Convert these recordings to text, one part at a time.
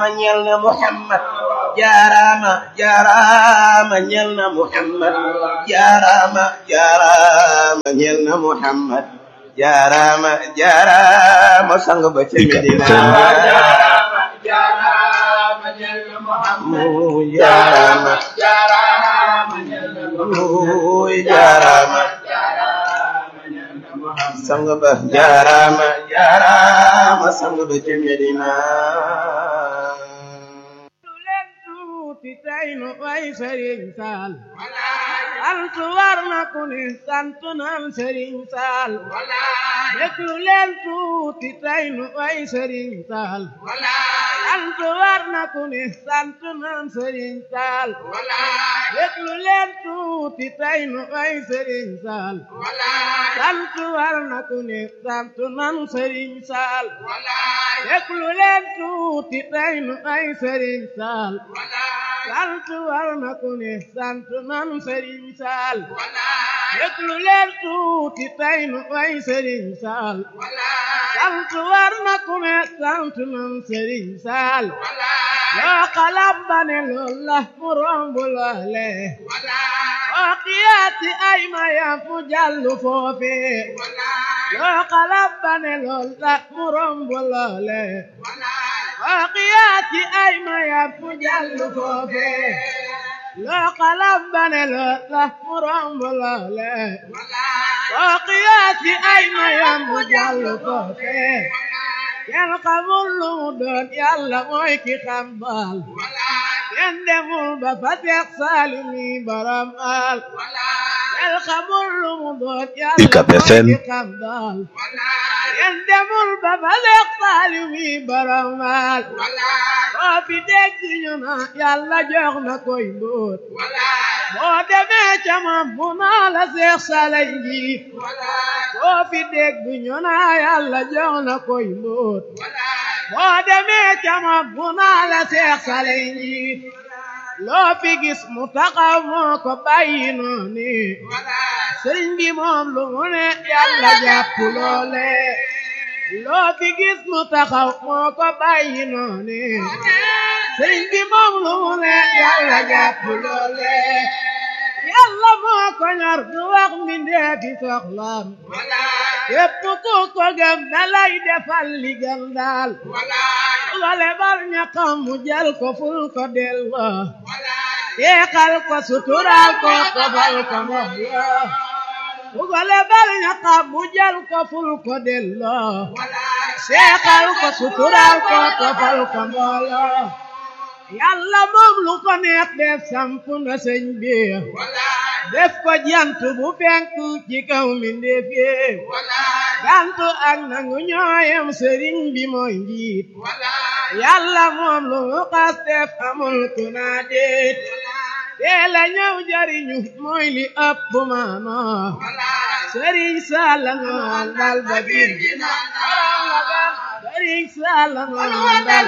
jaaraama ñeel na Muhammad jaaraama jaaraama ñeel na Muhammad jaaraama jaaraama ñeel na Muhammad jaaraama jaaraama sang ba ca Medina jaaraama ñeel na Muhammad muy jaaraama jaaraama ñeel na muy jaaraama sang ba jaaraama jaaraama sang ba ca Medina leen tuuti tey nu way Sëriñ Saal sant war na ku ne sant naan Sëriñ Saal déglu leen tuuti tey nu way Sëriñ Saal sant war na ku ne sant naan Sëriñ Saal déglu leen tuuti tey nu way Sëriñ Saal sant war na ku ne sant naan Sëriñ Saal déglu leen tuuti tey nu way Sëriñ Saal sant war na ku ne sant nan Sëriñ Saal déglu leen tuuti tey nu way Sëriñ Saal sant war na ku ne sant nan Sëriñ Saal loo xalam ba ne lool la mu romb loole oo xiyaati ay mayam mu jàllu foofe loo xalam ba ne lool la mu romb loole oo xiyaati ay mayam mu jàllu foofe loo xalam ba ne lool la mu romb loole oo xiyaati ay mayam mu jàllu foofe kenn xamul lu mu doon yàlla mooy ki xam baal kenn demul ba fa teex saalimi baram al kenn xamul lu mu doon yàlla UCAB mooy FM. ki xam baal kenn demul ba fa teex saalimi baram al boo fi dégg ñu na yàlla jox na koy mbóot boo demee ca moom mu naa la seex salay njiit boo fi dégg ñu na yàlla jox na koy mbóot boo demee ca moom mu naa la seex salay njiit loo fi gis mu taxaw moo ko bàyyi noonu sëriñ bi moom lu mu ne yàlla jàpp loole loo fi gis mu taxaw moo ko bàyyi noonu sëriñ bi moom lu mu ne yàlla jàpp loole yàlla moo ko ñor du wax mbindeefi soxlaam képp ku ko gëm dalay defal li gën daal wale bar ñaqam mu jël ko ful ko delloo yeexal ko suturaal ko tofal ko moom yoo wale bar ñaqam mu jël ko ful ko delloo seexal ko suturaal ko tofal ko mbooloo yàlla moom lu ko neex def samp na sëñ bi def ko jant bu fenk ci kaw mbindeef yi jant ak nangu ñooyam sëriñ bi mooy njiit yàlla moom lu mu xas def amul ku naa déet teel a ñëw jariñu mooy li ëpp maano sëriñ Salla nu àndal ba biir borom la gan sëriñ Salla nu àndal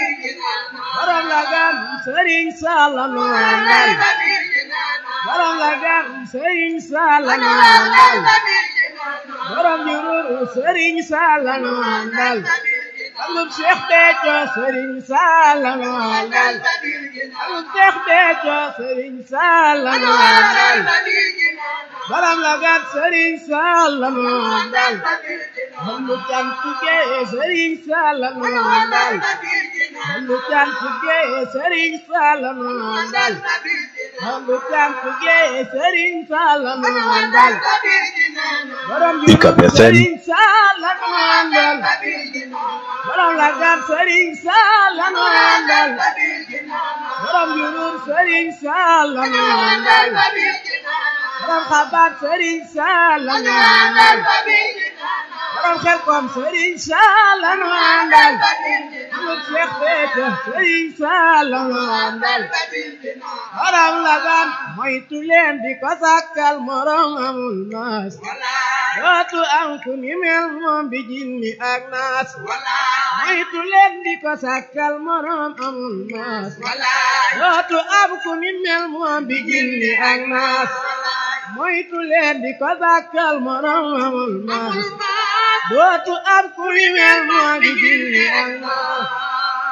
borom la gan sëriñ Salla nu àndal borom la gan sëriñ Salla nu àndal borom jururu sëriñ Salla nu àndal alum Seex Béthio sëriñ Salla nu àndal alum Seex Béthio sëriñ Salla nu àndal borom la gan sëriñ Salla nu àndal Hamdu cant gee sëriñ Salla nu àndal Hamdu cant gee sëriñ Salla nu àndal Hamdu cant gee sëriñ Salla nu àndal borom bi UCAB FM. sëriñ Salla nu àndal borom la gan sëriñ Salla nu àndal borom jurur sëriñ Salla nu àndal borom xabaar sëriñ Salla nu àndal borom xel kom sëriñ Salla nu àndal amul Seex Béthio sëriñ Salla nu àndal borom la gan moytu leen di ko sàkkal morom amul naas dootu am ku ni mel moom bi jinni ak naas moytu leen di ko sàkkal morom amul naas dootu am ku ni mel moom bi jinni ak naas moytu leen di ko sàkkal morom amul naas dootu am ku ni mel moom bi jinni ak naas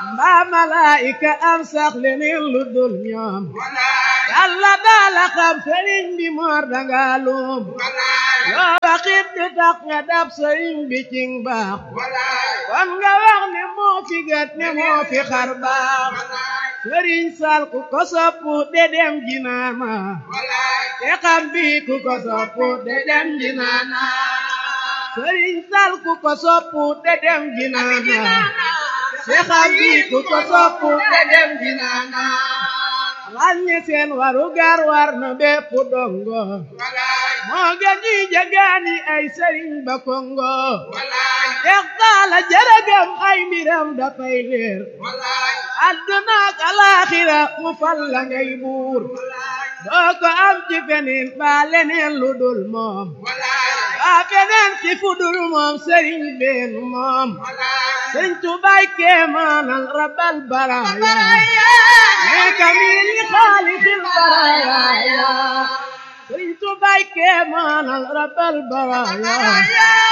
mbaa malaayika am sax leneen lu dul ñoom yàlla daala xam sëriñ bi moor danga luum loo waxit du tax nga dab sëriñ bi cing baax kon nga wax ne moo fi gët ne moo fi xar baax sëriñ sal ku ko soppu de dem jinaana te xam bi ku ko soppu de dem jinaana sëriñ sal ku ko soppu de dem jinaana te xam bi ku ko soppu de dem jinaana wàññi seen waru gar war na bépp dongo moo gën ñi jagaani ay sëriñ ba kongo dex taala jërëgam ay mbiram dafay leer adduna ak alaaxira mu fal la ngay buur doo ko am ci feneen ba leneen lu dul moom ba feneen ci fu dul moom sëriñ been moom sëriñ Tuubaa kéemaanal rabbal baraaya nee kamili xaalixil baraaya sëriñ Tuubaa kéemaanal rabbal baraaya